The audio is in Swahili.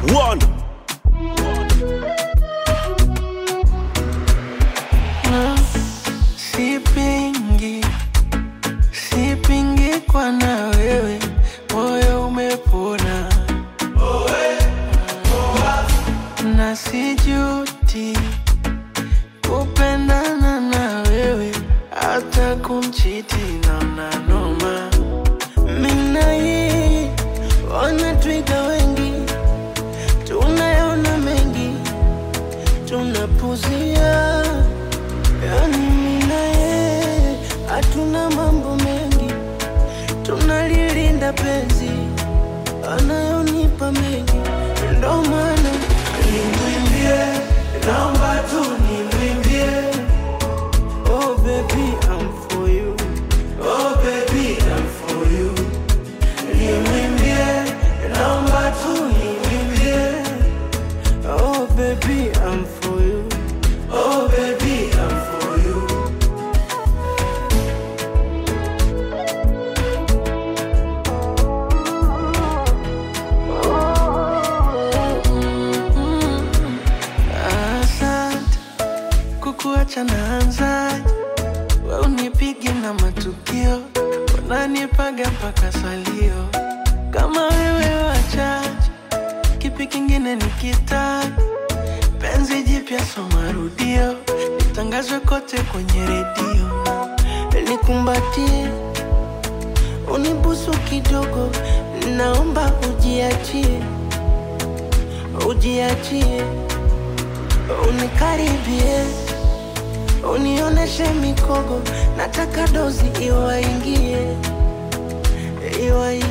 One. No, sipingi, sipingi kwa na wewe, moyo umepona na sijuti kupendana na wewe, hata kumchiti naona noma. Mina yeye wanatwiga wengi, tunayaona mengi, tunapuzia Yani mimi na yeye hatuna mambo mengi, tunalilinda penzi anayonipa mengi, ndo maana nimwimbie, naomba tu nimwimbie. Oh baby I'm for you, oh baby I'm for you. Nimwimbie, naomba tu nimwimbie. Oh baby I'm for you, oh baby I'm for you. Asante kukuacha naanzaje? We unipigi na matukio, unanipaga mpaka salio. Kama wewe wachache, kipi kingine nikitaka? Penzi jipya so marudio, litangazwe kote kwenye redio, nikumbatie, unibusu kidogo, naomba ujiachie, ujiachie unikaribie, unioneshe mikogo, nataka dozi iwaingie, iwaingie.